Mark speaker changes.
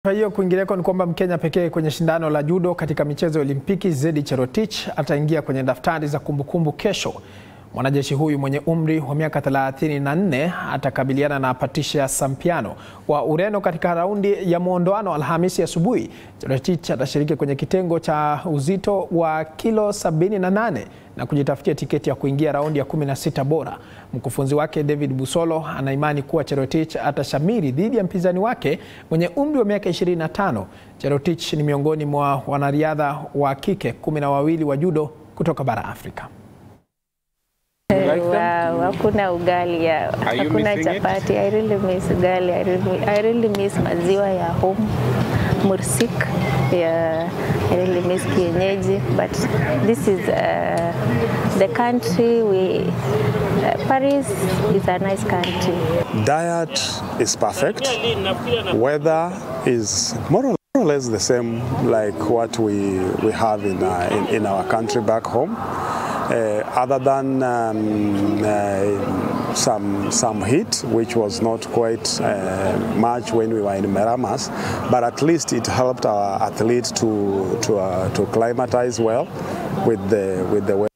Speaker 1: Kwa hiyo kwingineko ni kwamba Mkenya pekee kwenye shindano la judo katika michezo ya Olimpiki Zedi Cherotich ataingia kwenye daftari za kumbukumbu kesho. Mwanajeshi huyu mwenye umri wa miaka 34 atakabiliana na Patricia Sampiano wa Ureno katika raundi ya muondoano Alhamisi asubuhi. Cherotich atashiriki kwenye kitengo cha uzito wa kilo 78 na kujitafutia tiketi ya kuingia raundi ya 16 bora. Mkufunzi wake David Busolo anaimani kuwa Cherotich atashamiri dhidi ya mpinzani wake mwenye umri wa miaka 25. Cherotich ni miongoni mwa wanariadha wa kike kumi na wawili wa judo kutoka bara Afrika.
Speaker 2: Wow, hakuna ugali ya hakuna chapati. I really miss ugali. I really, I really miss maziwa ya home mursik. Yeah, I really miss kienyeji. But this is uh, the country we uh, Paris is a nice country.
Speaker 3: Diet is perfect. Weather is more or more or less the same like what we, we have in, uh, in, in our country back home. Uh, other than um, uh, some some heat, which was not quite uh, much when we were in Meramas, but at least it helped our athletes to to uh, to climatize well with the with the weather.